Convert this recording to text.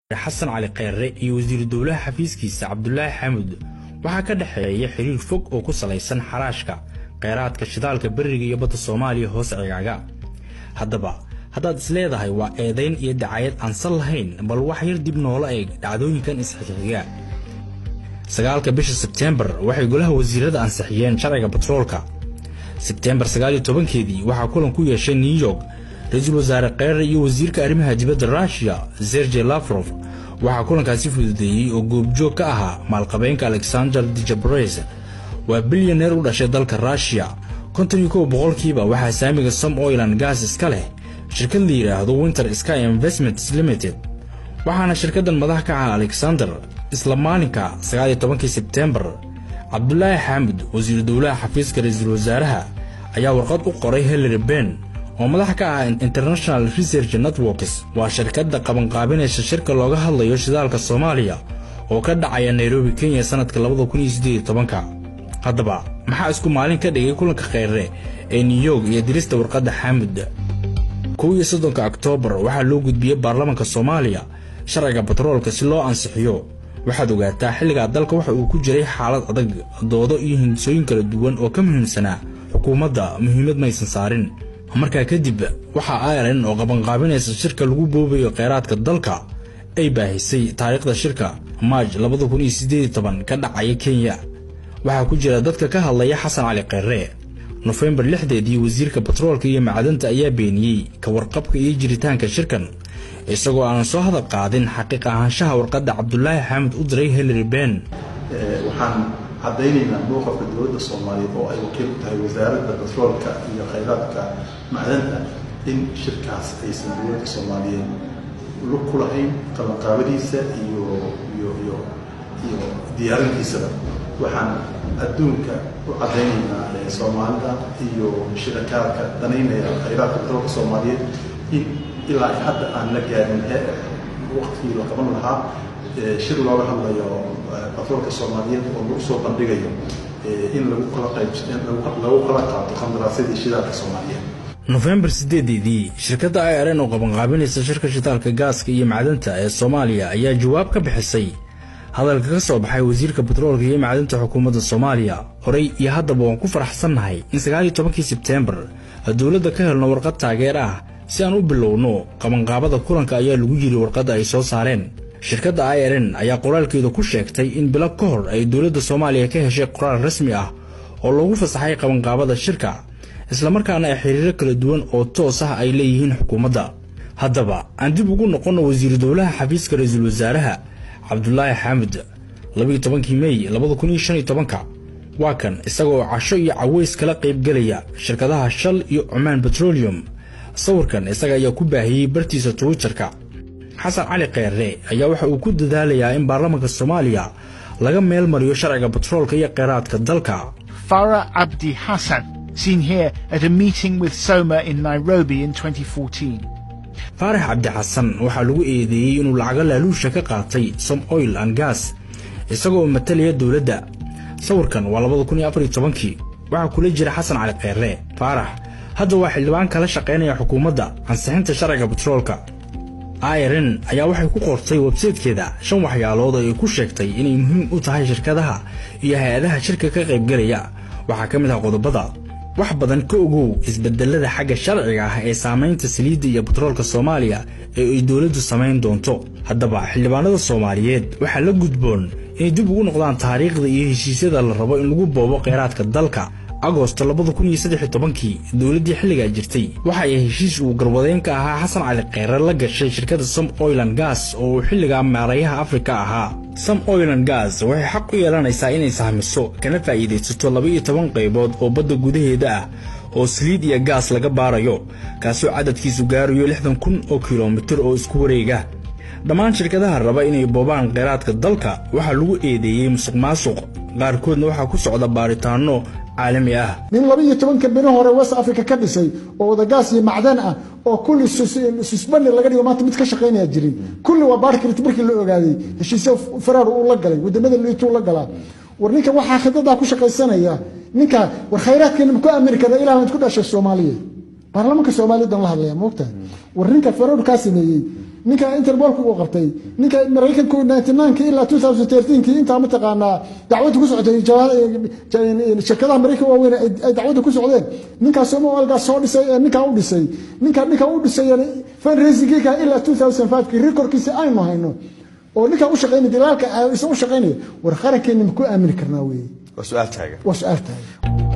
xasan cali kheyre iyo wasiiru dowlaha xafiiskiisa cabdulaahi xaamud waxaa ka dhexeeya xiriir fog oo ku salaysan xaraashka kheyraadka shidaalka beriga iyo badda soomaaliya hoose cigaaga haddaba haddaad isleedahay waa eedayn iyo dacayad aan sal lahayn bal wax yar dib noola eeg dhacdooyinkan isxixiga sagaalka bisha sebteembar waxay golaha wasiirada ansixiyeen sharciga batroolka sebteembar sagaaliyo tobankeedii waxaa kulan ku yeeshay new york ra-iisul wasaare kheyre iyo wasiirka arrimaha dibadda russiya sergey lafrof waxaa kulankaasi fududeeyey oo goobjoog ka ahaa maalqabeenka alexander dijabres waa bilyaneer u dhashay dalka russiya konton iyo kow boqolkiiba waxaa saamiga som oilan gas iska leh shirkad la yidhaahdo winter sky investments limited waxaana shirkaddan madax ka ah alexander isla maalinka sagaaliyo tobankii sebteembar cabdulaahi xaamud wasiiru dowlaha xafiiska ra-iisul wasaaraha ayaa warqad u qoray hillary ben oo madax ka ah international research networks waa shirkadda qabanqaabinaysa shirka looga hadlayo shidaalka soomaaliya oo ka dhacaya nairobi kenya sannadka haddaba maxaa isku maalin ka dhigay kulanka kheyre ee new york iyo dirista warqadda xaamud kow iyo soddonka oktoobar waxaa loo gudbiyey baarlamaanka soomaaliya sharciga batroolka si loo ansixiyo waxaad ogaataa xilligaa dalka waxa uu ku jiray xaalad adag doodo iyo hindisooyin kala duwan oo ka muhiimsanaa xukuumadda muhiimad maysan saarin markaa kadib waxaa irelan oo qabanqaabinaysa shirka lagu boobayo kheyraadka dalka ay baahisay taariikhda shirka maaj ka dhacaya kenya waxaa ku jira dadka ka hadlaya xasan cali kheyre nofembar lixdeedii wasiirka batroolka iyo macdanta ayaa beeniyey ka warqabka iyo jiritaanka shirkan isagoo aanan soo hadal qaadin xaqiiq ahaanshaha warqadda cabdulaahi xaamud u diray hillary ben waxaan caddaynaynaa mowqafka dowladda soomaaliyeed oo ay wakiil ku tahay wasaaradda batroolka iyo khayraadka macdanta in shirkaas aysan dowladda soomaaliyeed lug ku lahayn qabanqaabadiisa iyo iyo iyo iyo diyaarintiisaba waxaan adduunka u caddaynaynaa soomaalida iyo shirakaadka danaynaya khayraadka batroolka soomaaliyeed in ilaa hadda aan la gaarin waqtigii la qaban lahaa shir looga hadlayo batroolka soomaaliyeed oo lagu soo bandhigayo in lagu kala qayb lagu kala qaato qandaraasyadii shidaalka soomaaliyeed nofembar sideedeedii shirkadda i r n oo qabanqaabinaysa shirka shidaalka gaaska iyo macdanta ee soomaaliya ayaa jawaab ka bixisay hadalka ka soo baxay wasiirka batroolka iyo macdanta xukuumadda soomaaliya horey iyo haddaba waan ku faraxsannahay in sagaaliyo tobankii sebteembar dowladda ka helno warqad taageer ah si aan u bilowno qabanqaabada kulanka ayaa lagu yiri warqadda ay soo saareen shirkadda i r n ayaa qoraalkeeda ku sheegtay in bilo ka hor ay dowladda soomaaliya ka heshay qoraal rasmi ah oo lagu fasaxay qabanqaabada shirka islamarkaana ay xiriiro kala duwan oo toos ah ay leeyihiin xukuumadda haddaba aan dib ugu noqonno wasiiru dowlaha xafiiska ra-iisul wasaaraha cabdulaahi xaamud labayotobankii mey labadakunyoshanyotobanka waa kan isagaoo casho iyo caweys kala qaybgelaya shirkadaha shal iyo cumaan betrolium sawirkan isaga ayaa ku baahiyey bartiisa twitterka xasan cali kheyre ayaa waxa uu ku dadaalayaa in baarlamaanka soomaaliya laga meel mariyo sharciga batroolka iyo kheyraadka dalka Farah Abdi Hassan, seen here at a meeting with Soma in Nairobi in 2014. faarax cabdi xasan waxaa lagu eedeeyey inuu lacago laaluusha ka qaatay som oil and gas isagoo matalaya dowladda sawirkan waa labadakunyaafaryotobankii waxaa kula jira xasan cali kheyre faarax hadda waa xildhibaan kala shaqaynaya xukuumadda ansixinta sharciga batroolka iren ayaa waxay ku qortay websaytekeeda shan waxyaalood oo ay ku sheegtay inay muhiim u tahay shirkadaha iyo hay-adaha shirka ka qaybgelaya waxaa ka mid ah qodobada wax badan ka ogow isbedelada xagga sharciga ah ee saamaynta saliidda iyo batroolka soomaaliya ee ay dowladdu samayn doonto haddaba xildhibaanada soomaaliyeed waxaa la gudboon inay dib ugu noqdaan taariikhda iyo heshiisyada la rabo in lagu boobo kheyraadka dalka agosto kii dowladdii xilligaa jirtay waxa ay heshiis uu garwadeyn ka ahaa xasan cali kheyre la gashay shirkadda som oilan gas oo uu xilligaa maarayaha afrika ahaa som oilan gas waxay xaq u yeelanaysaa inay sahmiso kana faa'iidaysato laba-iyo toban qaybood oo badda gudaheeda ah oo saliid iyo gaas laga baarayo kaasoo cadadkiisu gaarayo lixdan kun oo kilomitir oo isku wareega dhammaan shirkadaha raba inay boobaan kheyraadka dalka waxaa lagu eedeeyey musuq maasuq qaarkoodna waxaa ku socda baaritaanno caalami ah nin laba iyo tobanka bino hore west africa ka dhisay oo wadagaas iyo macdan ah oo kulli susbani laga dhigo maanta mid ka shaqaynaya jirin kulli waa baarki karti markii la ogaaday heshiisyo faraar uu la galay wadamada liituu la galaa war ninka waxaa khidadaa ku shaqaysanaya ninka war khayraadkeena ma ku aamini karna ilaa mid ku dhashay soomaaliya baarlamaanka soomaaliyadan la hadlaya moogtahay war ninka faraar kaa sameeyey ninka interbolka uu qabtay ninka maraykanku 99 ilaa 2013 intaa mataqaanaa dacwadda ku socotay shirkadaha maraykanka waaweyn ay dacwadda ku socdeen ninkaas somo algaas soo dhisay ee ninkaa u dhisay ninka ninka u dhisay fundraisingka ilaa 2005 recordkiisa aynu hayno oo ninkaa u shaqaynaya dilaalka isa u shaqaynaya war qarankeena ma ku aamini karnaa weeye waa su-aal taagan waa su-aal tahay